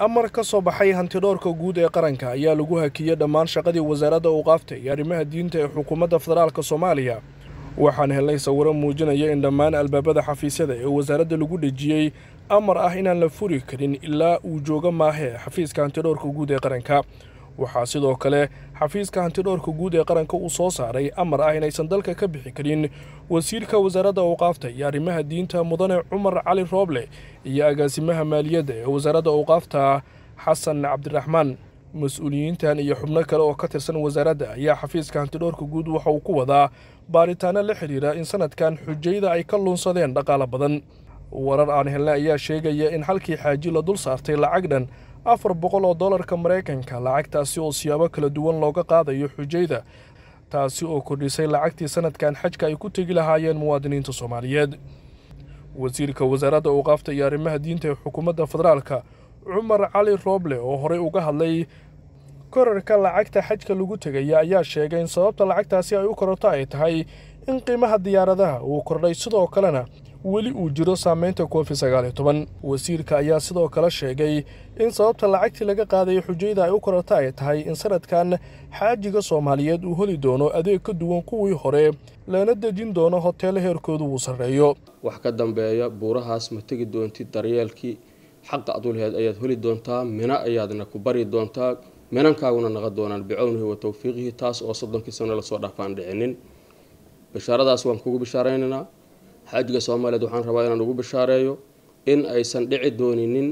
amar ka soo baxay hantidhoorka guud ee qaranka ayaa lagu hakiyey dhammaan shaqadii wasaaradda awqaafta iyo arrimaha diinta ee xukuumadda federaalka soomaaliya waxaan helnay sawiro muujinaya in dhammaan albaabada xafiisyada ee wasaaradda lagu dhejiyey amar ah inaan la furi karin ilaa uu jooga maahee xafiiska hantidhoorka guud ee qaranka waxaa sidoo kale xafiiska hantidhoorka guud ee qaranka uu soo saaray amar ah inaysan dalka ka bixi karin wasiirka wasaaradda awqaafta iyo arrimaha diinta mudane cumar cali rooble iyo agaasimaha maaliyadda ee wasaaradda awqaafta xasan cabdiraxmaan mas-uuliyiintan iyo xubno kale oo ka tirsan wasaaradda ayaa xafiiska hantidhoorka guud waxa uu ku wadaa baaritaano la xidhiira in sanadkan xujayda ay ka luunsadeen dhaqaalo badan warar aan helna ayaa sheegaya in halkii xaaji la dul saartay lacag dhan afar boqol oo dollarka maraykanka lacagtaasi oo siyaabo kala duwan looga qaadayo xujayda taasi oo kordhisay lacagtii sanadkan xajka ay ku tegi lahaayeen muwaadiniinta soomaaliyeed wasiirka wasaaradda awqaafta iyo arrimaha diinta ee xukuumadda federaalka cumar cali rooble oo horey uga hadlay korarka lacagta xajka lagu tegaya ayaa sheegay in sababta lacagtaasi ay u kororto ay tahay in qiimaha diyaaradaha uu kordhay sidoo kalena weli uu jiro saameynta covid sagaal iyo toban wasiirka ayaa sidoo kale sheegay in sababta lacagtii laga qaadayo xujayda ay u kororto ay tahay in sanadkan xaajiga soomaaliyeed uu heli doono adeeg ka duwan kuwii hore lana dejin doono hoteelo heerkoodu uu sarreeyo wax ka dambeeya buurahaas ma tegi doontid daryeelkii xaqa adu laheed ayaad heli doontaa mina ayaadna ku bari doontaa minankaaguna naqa doonaan bicownihi wa towfiiqihi taas oo soddonkii sano lasoo dhaafaan dhicinin bishaaradaas waan kugu bishaaraynaynaa xaajiga soomaaliyeed waxaan rabaa inaan ugu bishaareeyo in aysan dhici dooninin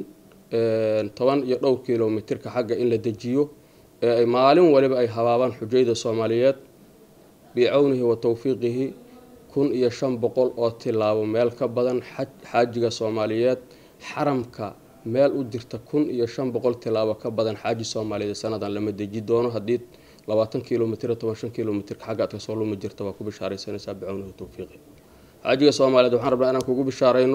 toban iyo dhowr kilomitirka xagga in la dejiyo ee ay maalin waliba ay habaabaan xujayda soomaaliyeed bicownihi wa towfiiqihi kun iyo shan boqol oo tilaabo meel ka badan xaajiga soomaaliyeed xaramka meel u jirta kun iyo shan boqol tilaabo ka badan xaaji soomaaliyeed sanadan lama deji doono haddii labaatan kilomitr toban shan kilomitrka xagga aad kasoo lumi jirta waa ku bishaaraysanaysaa bicownihi wa towfiiqihi xaajiga soomaaliyeed waxaan rabnaa inaan kugu bishaarayno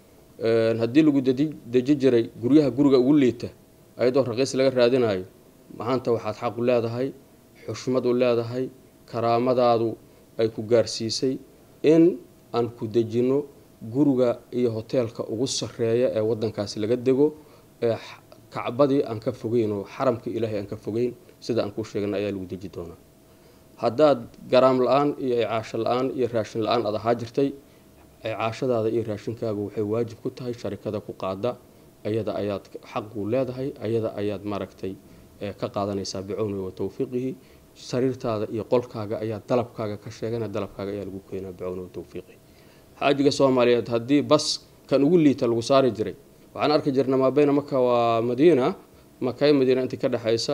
haddii lagu deji jiray guryaha guriga ugu liita ayadoo raqiis laga raadinayo maanta waxaad xaq u leedahay xushmad u leedahay karaamadaadu ay ku gaarsiisay in aan ku dejino guriga iyo hoteelka ugu sareeya ee wadankaasi laga dego ee kacbadii aan ka fogeyn oo xaramkii ilaahay aan ka fogeyn sida aan kuu sheegna ayaa lagu deji doonaa haddaad garaam la-aan iyo icaasho la-aan iyo raashin la-aan aad ahaa jirtay icaashadaada iyo raashinkaagu waxay waajib ku tahay sharikada ku qaada ayada ayaad xaqu leedahay ayada ayaad maaragtay ka qaadanaysaa bicownihi wa towfiiqihi sariirtaada iyo qolkaaga ayaa dalabkaaga ka sheegana dalabkaaga ayaa lagu keenaa bicownihi wa towfiiqihi xaajiga soomaaliyeed haddii bas kan ugu liita lagu saari jiray waxaan arki jirna maabeyna maka waa madiina makay madiina intii ka dhexaysa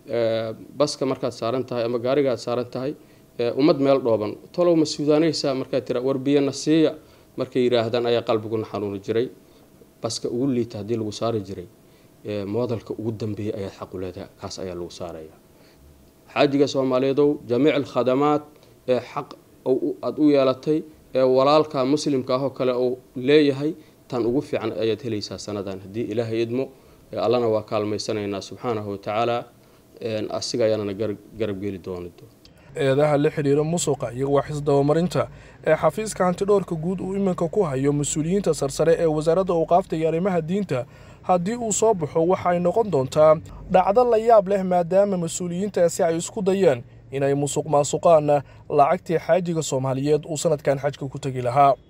baska markaad saaran tahay ama gaarigaad saaran tahay ummad meel dhooban tolow ma suudaanaysaa markaad tira warbiyana siiya markay yidhaahdaan ayaa qalbiguna xanuuni jiray baska ugu liita haddii lagu saari jiray moodalka ugu dambeeyay ayaad xaqu leedahay kaas ayaa lagu saaraya xaajiga soomaaliyeedow jamiic alkhadamaad ee xaq aada u yeelatay ee walaalka muslimka ahoo kale uu leeyahay tan ugu fiican ayaad helaysaa sanadan haddii ilaahay idmo allana waa kaalmaysanaynaa subxaanahu watacaala asiga ayaanana garab geli dooni eedaha la xidhiira musuqa iyo waxis dabamarinta ee xafiiska hantidhoorka guud uu iminka ku hayo mas-uuliyiinta sarsare ee wasaaradda awqaafta iyo arrimaha diinta haddii uu soo baxo waxa ay noqon doontaa dhacdo la yaab leh maadaama mas-uuliyiintaasi ay isku dayeen inay musuq maasuqaan lacagtii xaajiga soomaaliyeed uu sanadkan xajka ku tegi lahaa